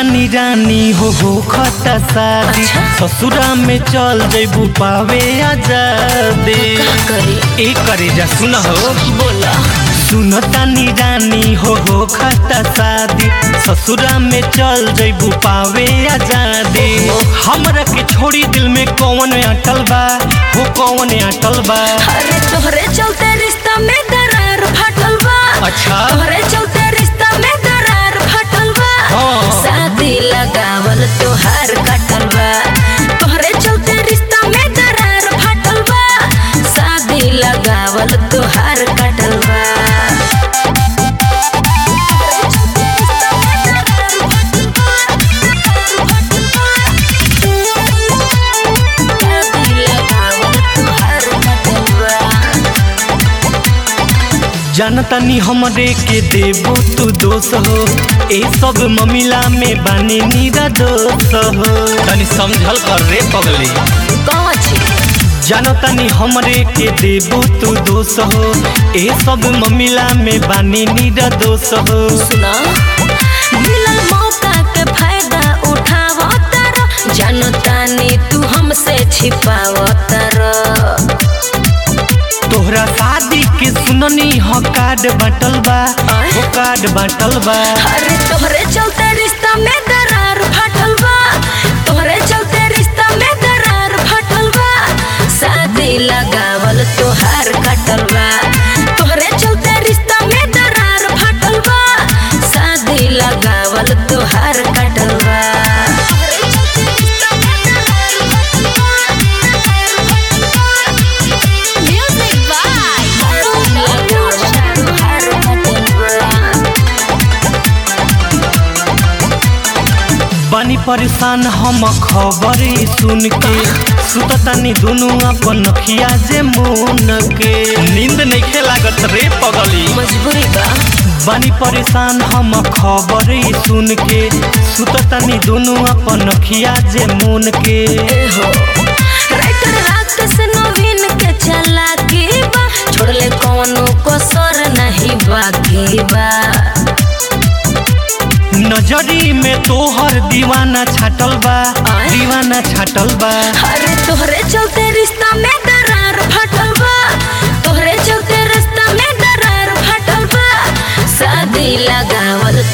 तानी रानी हो हो खता शादी ससुरा में चल जैबू पावे आजादी का करे ए करे जा सुन हो बोला सुन तानी रानी हो हो खता शादी ससुरा में चल जैबू पावे आजादी हमरा के छोड़ी दिल में कौन अटल बा हो कौन अटल बा अरे तोहरे चलते रिश्ता में दरार फाटल बा अच्छा तोहरे चलते रिश्ता में दरार फाटल बा हाँ। शादी लगावल तोहार काटल बा तोहरे चलते रिश्ता में दरार फाटल बा शादी लगावल तोहार काटल बा शादी लगावल तोहार काटल बा जानतानी हमरे के देबो तू दोष हो ए सब ममिला में बानी नीरा दोष हो तनी समझल कर रे पगली कौन छी जानतानी हमरे के देबो तू दोष हो ए सब ममिला में बानी नीरा दोष हो सुना मिलल मौका के फायदा उठाव तर जानतानी तू हमसे छिपाव तर तोहरा शादी के सुननी हो कार्ड बाटल बा हो कार्ड बाटल बा अरे तोहरे चलते रिश्ता में दरार फाटल बा तोहरे चलते रिश्ता में दरार फाटल बा शादी लगावल तोहार काटल बा तोहरे चलते रिश्ता में दरार फाटल बा शादी लगावल तोहार काटल बा Music by तोहार काटल बा बानी परेशान हम खबर ई सुन के सुततानी दुनू अपन नखिया जे मुन के नींद नइखे लागत रे पगली मजबूरी बा बानी परेशान हम खबर ई सुन के सुततानी दुनू अपन नखिया जे मुन के ए हो राइटर रात से नवीन के चला के बा छोड़ले कौनो कसर नहीं बाकी बा नजरी में तोहर दीवाना छाटल बा आय? दीवाना छाटल बा अरे तोहरे चलते रिश्ता में दरार फाटल बा तोहरे चलते रिश्ता में दरार फाटल बा शादी लगावल